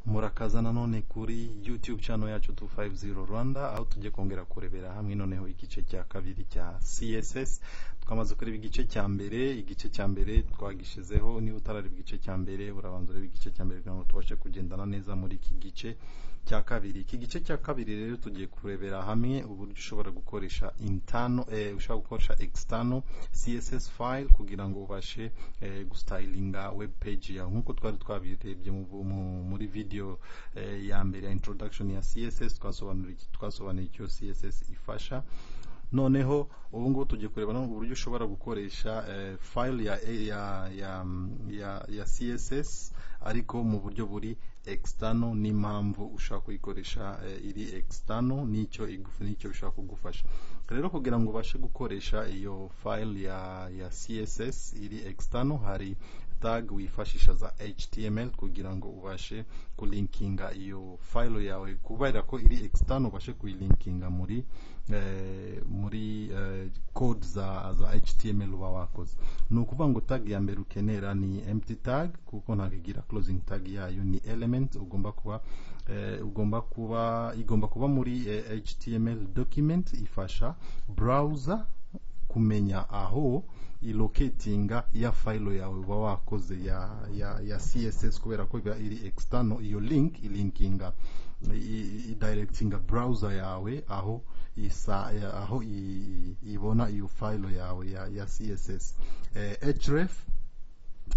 murakaza nanone kuri youtube channel yacu 250 rwanda aho tujye kongera kurebera hamwe noneho igice cya kabiri cya css twamaze kureba igice cya mbere igice cya mbere twagishizeho niba utarareba igice cya mbere urabanza ureba igice cya mbere kugira ngo tubashe kugendana neza muri iki gice cya kabiri iki gice cya kabiri rero tugiye kurebera hamwe uburyo ushobora gukoresha intano eh, ushobora gukoresha external css file kugira ngo ubashe eh, gustylinga web page yawe nk'uko twari twabirebye mu, mu, muri video eh, ya mbere ya introduction ya css twasobanuriye twasobanuye icyo css ifasha noneho ubu ngubu tugiye kureba no uburyo ushobora gukoresha eh, file ya, ya, ya, ya, ya css ariko mu buryo buri external n'impamvu ushaka kuyikoresha eh, iri external n'icyo n'icyo bishobora kugufasha rero kugira ngo ubashe gukoresha iyo file ya, ya css iri external hari tag wifashisha za html kugira ngo ubashe kulinkinga iyo file yawe kubera ko iri external ubashe kuyilinkinga muri eh, muri eh, code za, za html uba wakoze ni ukuvuga ngo tag ya mbere ukenera ni empty tag kuko ntabwo igira closing tag yayo ni element ugomba kuba eh, ugomba kuba igomba kuba muri eh, html document ifasha browser kumenya aho ilocatinga ya file yawe uba wakoze ya, ya, ya css kubera ko iba iri external iyo link ilinkinga idirectinga browser yawe aho isa aho ibona iyo file yawe ya, ya css eh, href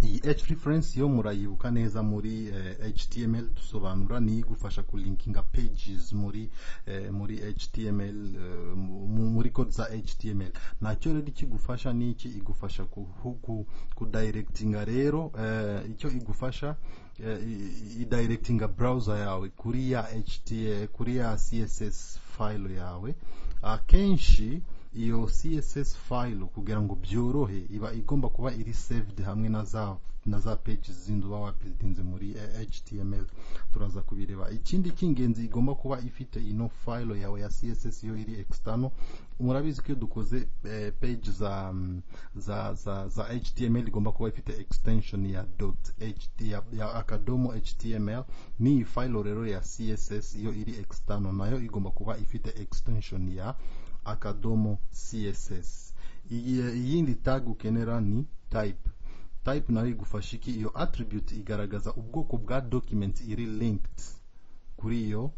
iyi h reference yo murayibuka neza muri eh, html dusobanura ni igufasha kulinkinga pages muri eh, muri html eh, muri code za html nacyo rero ikigufasha niki igufasha kudirectinga rero eh, icyo igufasha eh, idirectinga browser yawe kuri ya ht kuri ya css file yawe akenshi uh, iyo css file kugira ngo byorohe iba igomba kuba iri saved hamwe na za na za pages zindi uba wapizinze muri html turaza kubireba ikindi cy'ingenzi igomba kuba ifite ino file yawe ya css yo iri external murabizi ko iyo dukoze eh, page za, za za za html igomba kuba ifite extension ya dot ht ya, ya akadomo html n'iyi file rero ya css yo iri external nayo igomba kuba ifite extension ya akadomo css iyindi tag ukenera ni type type nayo igufasha iki iyo attribute igaragaza ubwoko bwa document iri linked kuri iyo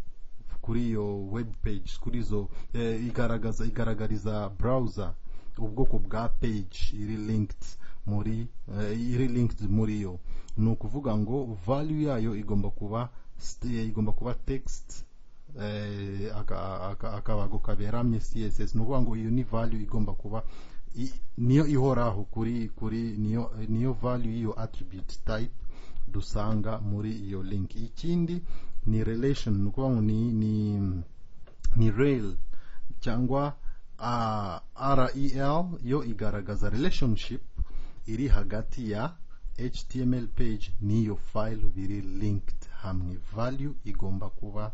kuri iyo web page kuri izo eh, igaragaza igaragariza browser ubwoko bwa page iri linked muri eh, iri linked muri yo ni ukuvuga ngo value yayo igomba kuba igomba kuba text akabago kaberamye css ni ukuvuga ngo iyo ni value igomba kuba niyo ihoraho kuri kuri niyo niyo value y'iyo attribute type dusanga muri iyo link ikindi ni relation ni ukuvuga ngo ni ni ni rel cyangwa rel yo igaragaza relationship iri hagati ya html page n'iyo file biri linked hamwe value igomba kuba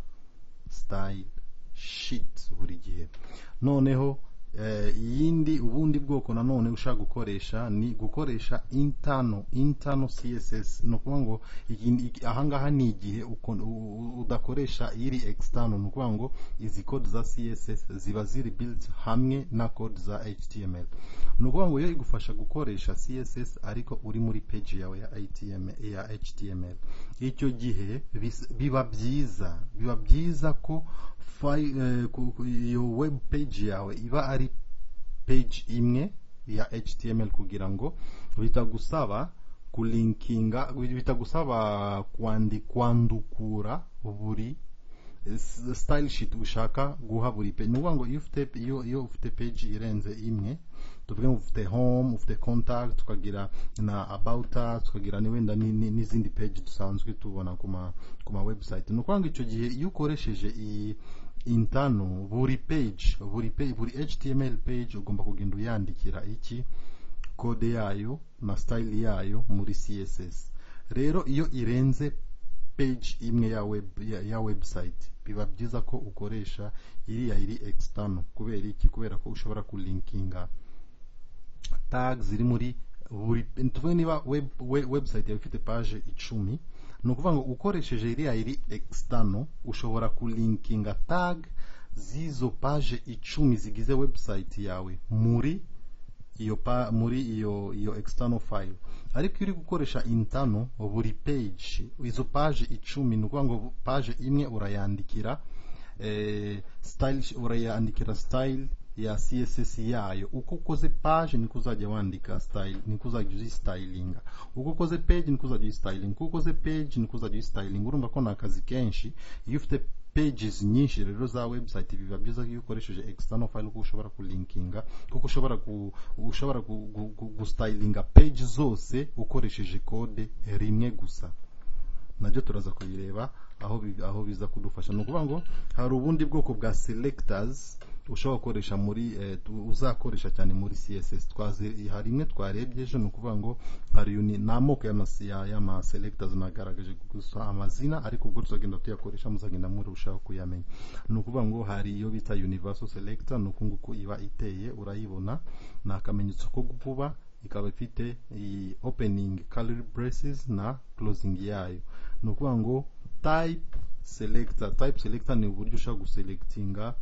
style sheet buri gihe noneho iyindi eh, ubundi bwoko nanone ushaka gukoresha ni gukoresha intano intano css ni ukuvuga ngo ahangaha ni igihe udakoresha iri external ni ukuvuga ngo izi code za css ziba ziri built hamwe na code za html ni ukuvuga ngo yo igufasha gukoresha css ariko uri muri page yawe ya, ATM, ya html icyo gihe biba byiza biba byiza ko iyo web page yawe iba ari page imwe ya html kugira ngo bitagusaba kulinkinga bitagusaba kwandi kwandukura buri style sheet ushaka guha buri page ni ukuvuga ngo iyo ufite iyo ufite page irenze imwe tuvuge ngo ufite home ufite contact tukagira na about us tukagira ni wenda n'izindi page dusanzwe tubona ku ma ku ma website ni ukuvuga ngo icyo gihe iyo ukoresheje iyi intano buri page buri page buri html page ugomba kugenda uyandikira iki code yayo na style yayo muri css rero iyo irenze page imwe ya web ya, ya website biba byiza ko ukoresha iriya iri external kubera iki kubera ko ushobora kulinkinga tag ziri muri buri tuvuge niba web, web, website yawe ifite page icumi ni ukuvuga ngo ukoresheje iriya iri external ushobora kulinkinga tag z'izo page icumi zigize website yawe muri iyo pa muri iyo iyo external file ariko iyo uri gukoresha internal buri page izo page icumi ni ukuvuga ngo page imwe urayandikira eh, style urayandikira style ya css yayo uko ukoze page niko uzajya wandika style niko uzajya uzistylinga uko ukoze page niko uzajya uzistyling uko ukoze page niko uzajya uzistyling urumva ko ni akazi kenshi iyo ufite pages nyinshi rero za website biba byiza iyo ukoresheje external file kuko ushobora kulinkinga kuko ushobora ku ushobora gu- gu- gu- gustylinga page zose ukoresheje code rimwe gusa nabyo turaza kubireba aho bi- aho biza kudufasha ni ukuvuga ngo hari ubundi bwoko bwa selectors ushobora gukoresha muri eh, tu- uzakoresha cyane muri css twazi hari imwe twarebye ejo ni ukuvuga ngo hari uni- ni amoko y'ama- ya- y'ama selectors nagaragaje gusa amazina ariko ubwo tuzagenda tuyakoresha muzagenda murushaho kuyamenya ni ukuvuga ngo hari iyo bita universal selector ni uku nguku iba iteye urayibona ni akamenyetso ko gukuba ikaba ifite iyi opening curly braces na closing yayo ni ukuvuga ngo type selector type selector ni uburyo ushobora guselectinga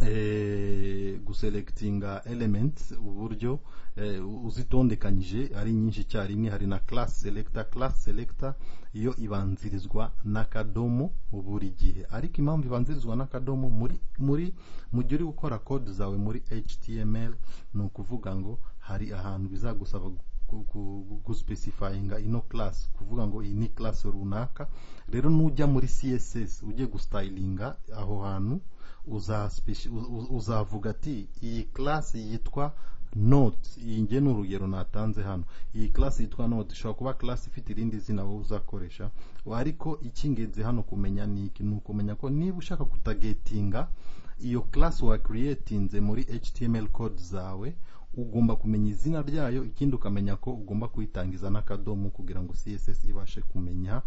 eh, guselectinga elements uburyo eh, uzitondekanyije ari nyinshi icyarimwe hari na class selector class selector iyo ibanzirizwa n'akadomo buri gihe ariko impamvu ibanzirizwa n'akadomo muri muri mu gihe uri gukora code zawe muri html ni ukuvuga ngo hari ahantu bizagusaba gu- gu- guspesifyinga ino class kuvuga ngo iyi ni class runaka rero nujya muri css ugiye gustylinga aho hantu uzaspeci- u- u- uzavuga ati iyi class yitwa note iyi nge ni urugero natanze hano iyi class yitwa note ishobora kuba class ifite irindi zina wowe uzakoresha ariko icy'ingenzi hano kumenya ni iki ni ukumenya ko niba ushaka kutagetinga iyo class wakiretinze muri html code zawe ugomba kumenya izina ryayo ikindi ukamenya ko ugomba kuyitangiza n'akadomo kugira ngo css ibashe kumenya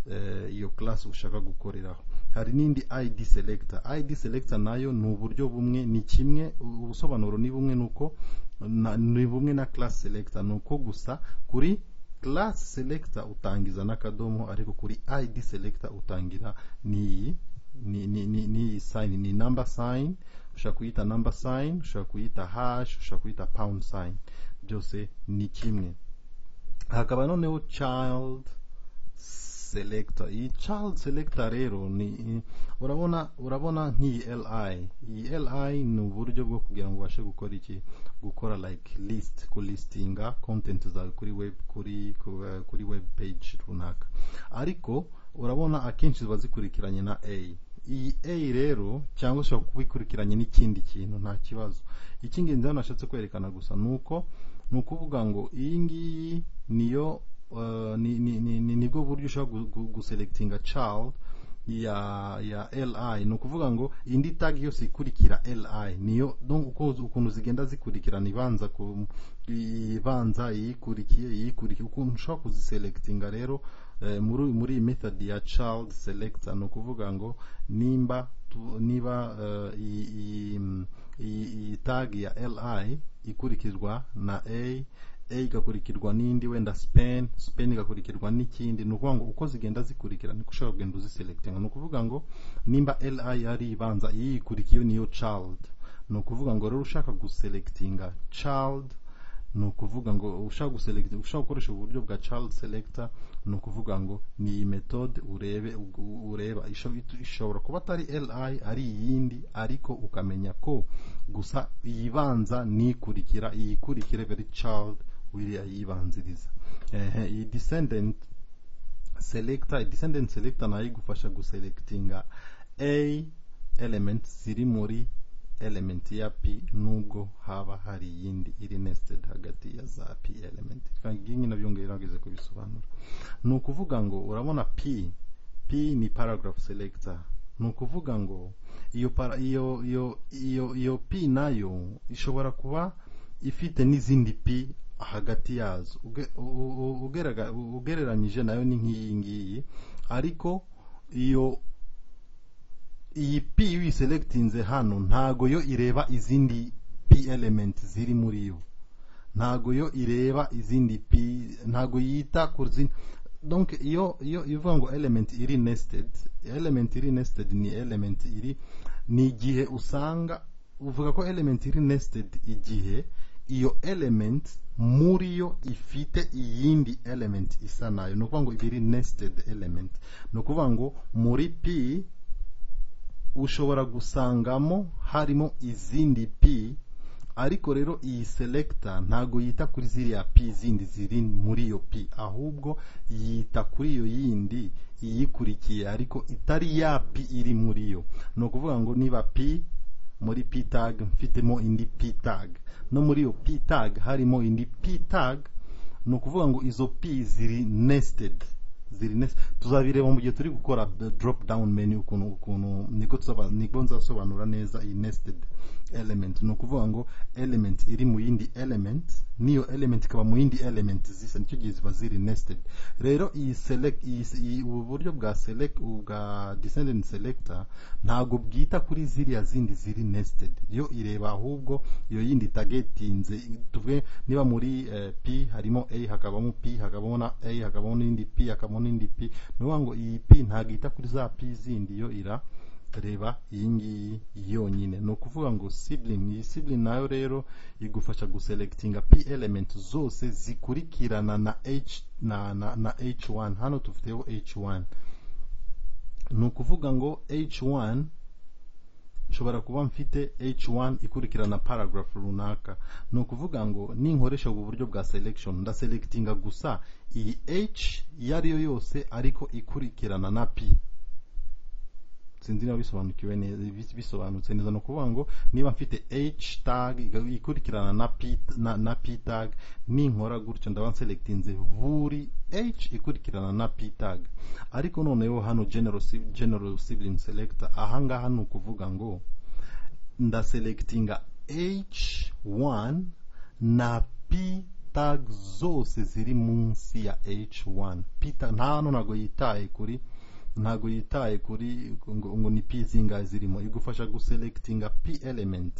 eh, iyo class ushaka gukoreraho hari n'indi id selector id selector nayo ni uburyo bumwe ni kimwe ubusobanuro ni bumwe nuko na- ni bumwe na class selector ni uko gusa kuri class selector utangiza n'akadomo ariko kuri id selector utangira n'iyi ni ni ni ni sign ni number sign ushobora kuyita number sign ushobora kuyita hash ushobora kuyita pound sign byose ni kimwe hakaba noneho child selector iyi child selector rero ni urabona urabona nk'iyi li iyi li ni uburyo bwo kugira ngo ubashe gukora iki gukora like list kulistinga content zawe kuri web kuri ku- kuri web page runaka ariko urabona akenshi ziba zikurikiranye na a iyi a rero cyangwa ushobora kuba ikurikiranye n'ikindi kintu nta kibazo icy'ingenzi hano nashatse kwerekana gusa ni uko ni ukuvuga ngo iyi ngiyi niyo eh, ni- ni- ni- ni- nibwo buryo ushobora gu- gu- guselectinga child ya ya li ni ukuvuga ngo indi tag yose ikurikira li niyo donc uko ukuntu zigenda zikurikirana ibanza ku ibanza iyikurikiye iyikurikiye ukuntu ushobora kuziselectinga rero eh, muri muri iyi method ya child selector ni ukuvuga ngo nimba tu- niba eh, iyi- iyi iyi iyi tag ya li ikurikizwa na a a igakurikirwa n'indi wenda spen spen igakurikirwa n'ikindi ni ukuvuga ngo uko zigenda zikurikira niko ushobora kugenda uziselectinga ni ukuvuga ngo nimba li ari ibanza iyikurikiye niyo child ni ukuvuga ngo rero ushaka guselectinga child ni ukuvuga ngo ushaka guselect ushaka gukoresha uburyo bwa child selector ni ukuvuga ngo ni iyi methode urebe u- ureba Isho- ishobora kuba atari li ari iyindi ariko ukamenya ko gusa iyibanza nikurikira iyikurikire very child wiriya yibanziriza ehe iyi descendant selector descendant selector nayo igufasha guselectinga a element ziri muri element ya p nubwo haba hari iyindi iri nested hagati ya za p element ngi nabyo ngerageje kubisobanura ni ukuvuga ngo urabona p p ni paragraph selector ni ukuvuga ngo iyo para, iyo iyo iyo iyo p nayo ishobora kuba ifite n'izindi p hagati yazo Uge- u- u- ugerega- ugereranyije nayo ni nk'iyi ngiyi ariko iyo iyi p iyo uyiselectinze hano ntago yo ireba izindi p element ziri muri yo ntago yo ireba izindi p ntago yita ku zindi donc iyo iyo ivuga ngo element iri nested element iri nested ni element iri ni igihe usanga uvuga ko element iri nested igihe iyo element muri yo ifite iyindi element isa nayo ni ukuvuga ngo ibi iri nested element ni ukuvuga ngo muri p ushobora gusangamo harimo izindi p ariko rero iyi selector ntago yita kuri ziriya p zindi ziri muri iyo p ahubwo yita kuri iyo yindi iyikurikiye ariko itari ya p iri muri yo ni ukuvuga ngo niba p muri p tag mfitemo indi p tag no muri iyo p tag harimo indi p tag ni ukuvuga ngo izo p ziri nested ziri neza tuzabireba mu gihe turi gukora drop down menu ukuntu ukuntu nibwo tuzaba nibwo nzasobanura neza iyi nested element ni ukuvuga ngo element iri mu yindi element niyo element ikaba mu yindi element zisa nicyo gihe ziba ziri nested rero iyi select iyi iyi- ubu buryo bwa select bwa descendant selector ntabwo bwita kuri ziriya zindi ziri nested yo ireba ahubwo iyo yindi targetinze tuvuge niba muri eh, p harimo a hakabamo p hakabamo na a hakabamo n'indi p hakabamo n'indi p ni ukuvuga ngo iyi p ntabwo yita kuri za p zindi yo ira reba iyi ngiyi yonyine ni ukuvuga ngo sibling iyi sibling nayo rero igufasha guselectinga p element zose zikurikirana na h na na, na h1 hano tufiteho h1 ni ukuvuga ngo h1 nshobora kuba mfite h1 ikurikirana paragraph runaka ni ukuvuga ngo ninkoresha ubu buryo bwa selection ndaselectinga gusa iyi h iyo ari yo yose ariko ikurikirana na p sinzi niba bisobanukiwe neza bis- bisobanutse neza ni ukuvuga ngo niba mfite h tag ikurikirana na p na, na p tag ninkora gutyo ndaba nselectinze buri h ikurikirana na p tag ariko noneho hano general si- general sibling selector aha ngaha ni ukuvuga ngo ndaselectinga h1 na p tag zose ziri munsi ya h1 p tag nta hano ntabwo yitaye kuri ntabwo yitaye kuri ngo, ngo ni p zingahe zirimo igufasha guselectinga p element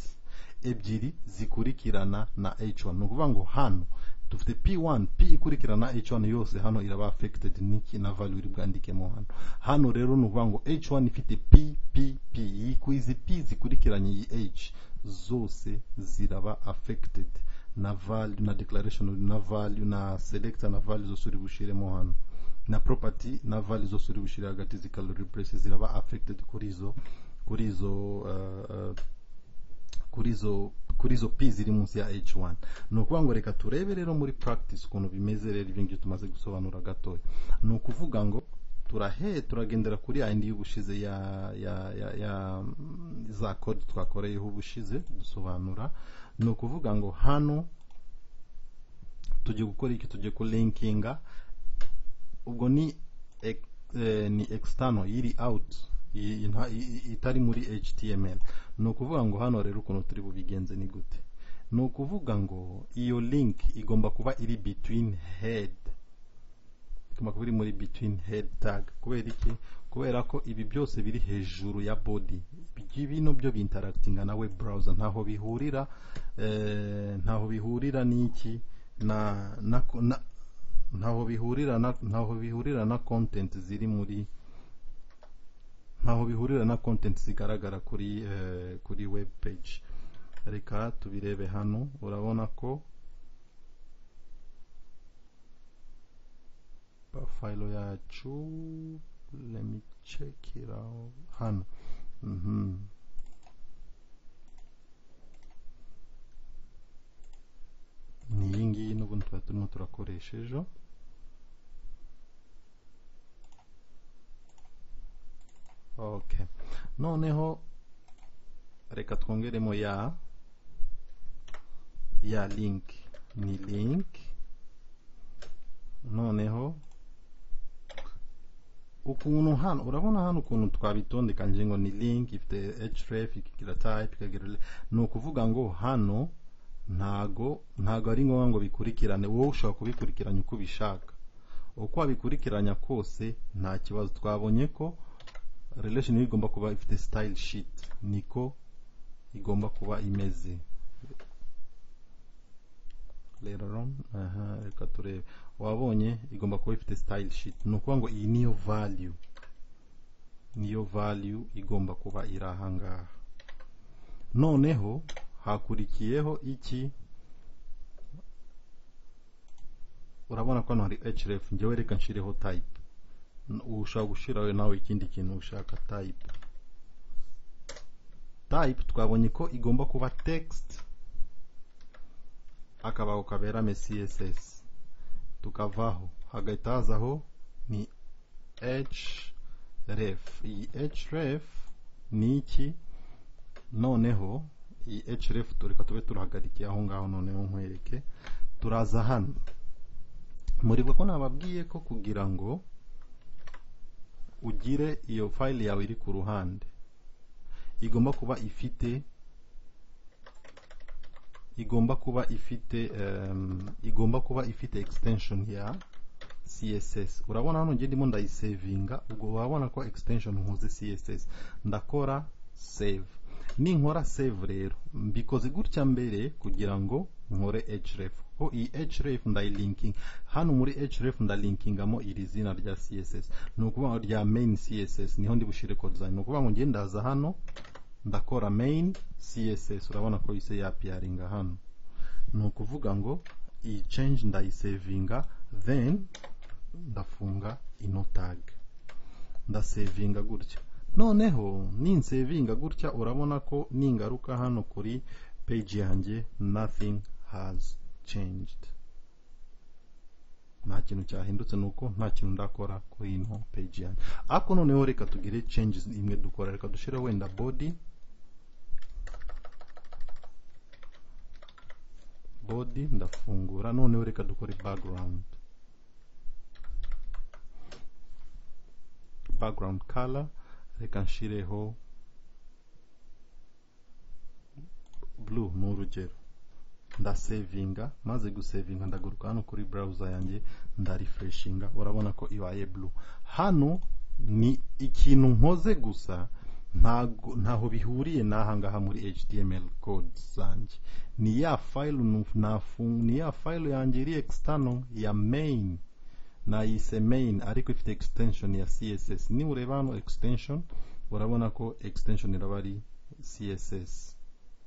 ebyiri zikurikirana na h1 ni ukuvuga ngo hano dufite p1 p ikurikirana h1 yose hano iraba affected n'iki na value iri bwandikemo hano hano rero ni ukuvuga ngo h1 ifite p p p izi p zikurikiranye iyi h zose ziraba affected na value na declaration na value na selector na value zose uri bushiremo hano na property na value zose uri bushire hagati zikaba replace ziraba affected kuri izo kuri izo uh, uh, kuri izo kuri izo p ziri munsi ya h1 ni ukuvuga ngo reka turebe rero muri practice ukuntu bimeze rero ibyo ngibyo tumaze gusobanura gatoya ni ukuvuga ngo turahe turagendera kuri ya yindi y'ubushize ya ya ya, ya mm, za code twakoreyeho ubushize dusobanura ni ukuvuga ngo hano tujye gukora iki tujye kulinkinga ubwo ni ex- eh, ni external iri out i- i- nta- i- i- itari muri html ni ukuvuga ngo hano rero ukuntu turi bubigenze ni gute ni ukuvuga ngo iyo link igomba kuba iri between head igomba kuba iri muri between head tag kubera iki kubera ko ibi byose biri hejuru ya body Ibi- bino byo biinteractinga na web browser ntaho bihurira eh, ntaho bihurira n'iki na na, na ntaho bihurira na ntaho bihurira na content ziri muri ntaho bihurira na content zigaragara kuri eh, kuri web page reka tubirebe hano urabona ko file yacu let me check it out hano mhm ni iyi ngiyi n'ubu tuba turimo turakoresha ejo okay noneho reka twongeremo ya ya link ni link noneho ukuntu hano urabona hano ukuntu twabitondekanyije ngo ni link ifite href ikagira type ikagira rel- ni ukuvuga ngo hano ntago ntago ari ngombwa ngo bikurikirane wowe ushobora kubikurikiranya uko ubishaka uko wabikurikiranya kose nta kibazo twabonye ko relation igomba kuba ifite style sheet niko igomba kuba imeze rero aha reka turebe wabonye igomba kuba ifite style sheet ni ukuvuga ngo iyi niyo value niyo value igomba kuba iri ahangaha noneho hakurikiyeho iki urabona ko hano hari href njyewe reka nshireho type ushobora gushyiraho nawe ikindi kintu ushaka type type twabonye ko igomba kuba text akabaho kaberame css tukavaho hagahita hazaho ni href iyi href ni iki noneho iyi href tureka tube turahagarikiye aho ngaho noneho nkwereke turaza hano muribuka ko nababwiye ko kugira ngo ugire iyo fayili yawe iri ku ruhande igomba kuba ifite igomba kuba ifite igomba kuba ifite extension ya css urabona hano ngiye ndimo ndayisevinga ubwo wabona ko extension nkuze css ndakora save ninkora save rero mbikoze gutya mbere kugira ngo nkore href ko iyi href ndayilinking hano muri href ndalinkingamo iri zina rya css ni ukuvuga rya main css niho ndi bushire code zanjye ni ukuvuga ngo ngende ndaza hano ndakora main css urabona ko ise yapiyaringa hano ni ukuvuga ngo iyi change ndayisevinga then ndafunga ino tag ndasevinga gutya noneho ninsevinga gutya urabona ko ningaruka hano kuri page yanjye nothing has changed nta kintu cyahindutse ni uko nta kintu ndakora kuri ino page yanjye ariko noneho reka tugire changes imwe dukora reka dushyire wenda body body ndafungura noneho reka dukore background background color reka nshireho blue ni urugero ndasevinga maze gusevinga ndagaruka hano kuri browser yanjye ndarefreshinga urabona ko ibaye blue hano ni ikintu nkoze gusa ntago ntaho bihuriye n'ahangaha muri html code zanjye ni ya file ni ya file yanjye iri external ya main nayise main ariko ifite extension ya css niwureba hano extension urabona ko extension iraba ari css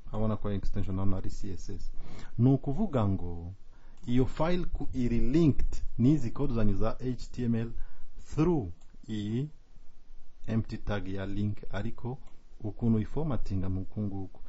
urabona ko extension hano ari css ni ukuvuga ngo iyo file ku iri linked n'izi code zanyu za html through iyi empty tag ya link ariko ukuntu uyifomatinga ni uku nguku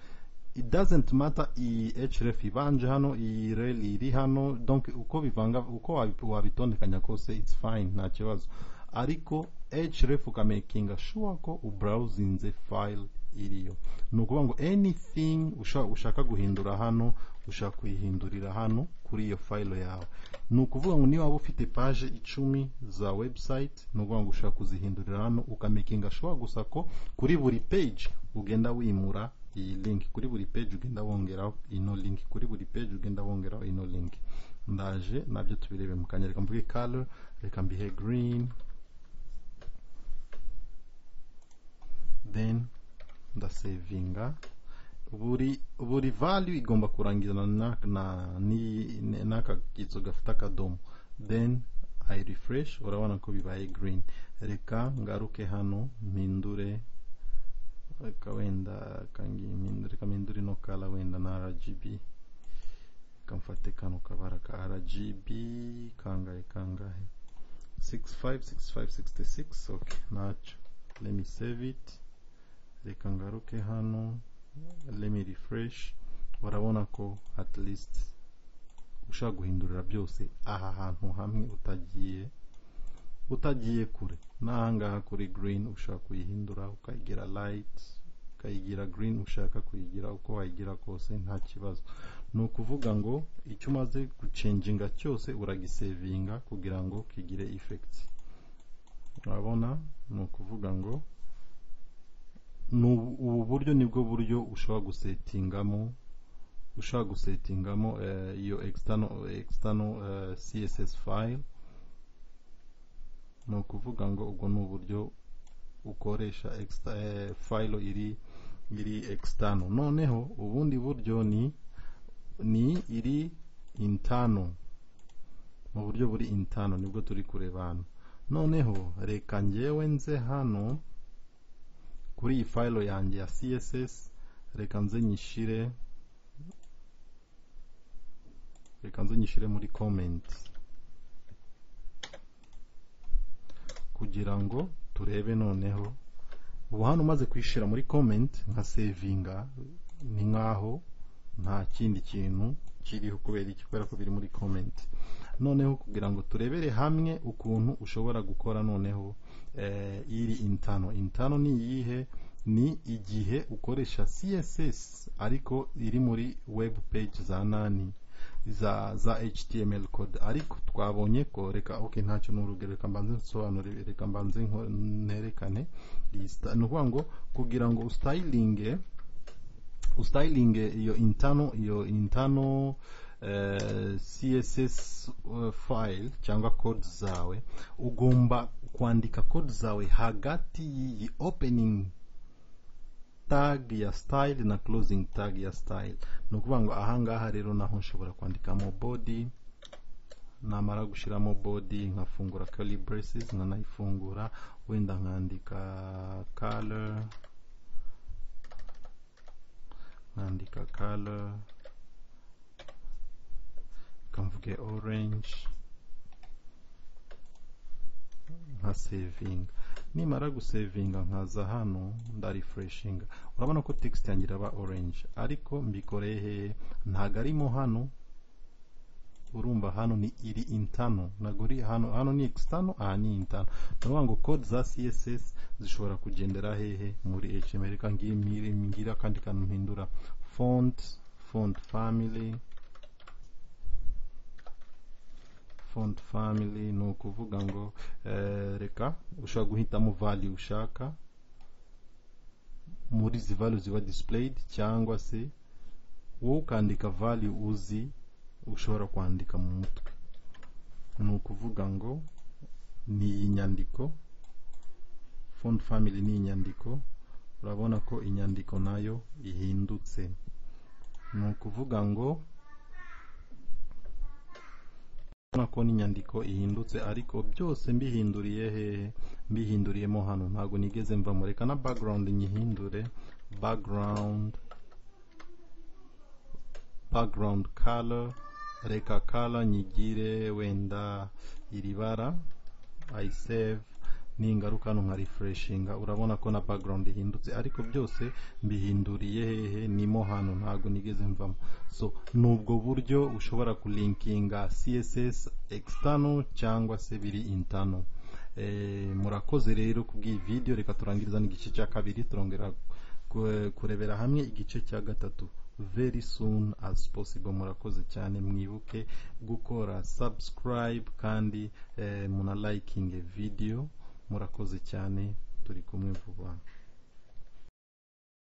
it doesn't matter iyi href ibanje hano iyi rel iri hano donc uko bivanga uko wabitondekanya kose it's fine nta kibazo ariko href ukamakinga sure ko ubrowsinze file iriyo ni ukuvuga ngo anything ushaka guhindura hano ushaka kuyihindurira hano kuri iyo file yawe ni ukuvuga ngo niba waba ufite page icumi za website ni ukuvuga ngo ushaka kuzihindurira hano ukamakinga sure gusa ko kuri buri page ugenda wimura iyi link kuri buri page ugenda wongeraho ino link kuri buri page ugenda wongeraho ino link ndaje nabyo tubirebe mu kanya reka mvuge color reka mbihe green then ndasevinga buri buri value igomba kurangirana na na n'aka kitso gafite akadomo then i refresh urabona ko bibaye green reka ngaruke hano mpindure reka wenda reka mpindure ino kala wenda na rgb reka mfate kano kabara ka rgb kangahe kangahe 656566 ok nacyo let me save it reka ngaruke hano let me refresh urabona ko at least ushaka guhindurira byose aha hantu hamwe utagiye utagiye kure n'ahangaha kuri green ushaka kuyihindura ukayigira light ukayigira green ushaka kuyigira uko wayigira kose nta kibazo ni ukuvuga ngo icyo umaze gucenginga cyose uragisevinga kugira ngo kigire effect urabona ni ukuvuga ngo ubu buryo nibwo buryo ushobora gusetingamo ushobora gusetingamo iyo external external css file ni ukuvuga ngo ubwo ni uburyo ukoresha file iri iri external noneho ubundi buryo ni ni iri intano mu buryo buri intano nibwo turi kureba hano noneho reka ngewe nze hano kuri iyi fayilo yanjye ya css reka nze nyishyire reka nze nyishyire muri komenti kugira ngo turebe noneho ubu hano umaze kwishyira muri komenti nka sevinga ni nk'aho nta kindi kintu kiriho kubera iki kubera ko biri muri komenti noneho kugira ngo turebere hamwe ukuntu ushobora gukora noneho eh, iri intano intano ni iyihe ni igihe ukoresha css ariko iri muri web page za nani za za html code ariko twabonye ko reka okay ntacyo n'urugero reka mbanze nsobanure reka mbanze nko- nerekane iyi sta- ni ukuvuga ngo kugira ngo usayilinge usayilinge iyo intano iyo intano eh, css eh, file cyangwa code zawe ugomba kwandika code zawe hagati y'iyi opening tag ya style na closing tag ya style ni ukuvuga ngo ahangaha rero naho nshobora kwandikamo body namara gushyiramo body nkafungura curly braces nkanayifungura wenda nkandika color nkandika color kamvuge orange nka savinga nimara gusevinga nkaza hano ndarefreshinga urabona ko text yanjye iraba orange ariko mbikoreye hehe ntago arimo hano urumva hano ni iri intano ntago uri hano hano ni external aha ni intano ni ukuvuga ngo code za css zishobora kugendera hehe muri html reka ngire ngira akandi kantu mpindura font font family font family ni ukuvuga ngo eh, reka ushobora guhitamo value ushaka muri izi value ziba displayed cyangwa se wowe ukandika value uzi ushobora kwandika mu mutwe ni ukuvuga ngo ni iyi nyandiko font family ni inyandiko urabona ko inyandiko nayo ihindutse ni ukuvuga ngo urabona ko n'inyandiko ihindutse ariko byose mbihinduriye hehe mbihinduriyemo hano ntabwo nigeze mvamo reka na background nyihindure background background color reka color nyigire wenda iri bara i save ningaruka hano nka refreshinga urabona ko na background ihindutse ariko byose mbihinduriye hehe nimo hano ntabwo nigeze mvamo so ni ubwo buryo ushobora kulinkinga css external cyangwa se biri internal Eh, murakoze rero kubw'iyi video reka turangiriza n'igice cya kabiri turongera ku- kurebera hamwe igice cya gatatu very soon as possible murakoze cyane mwibuke gukora subscribe kandi eh, muna likinge video murakoze cyane turi kumwe vuba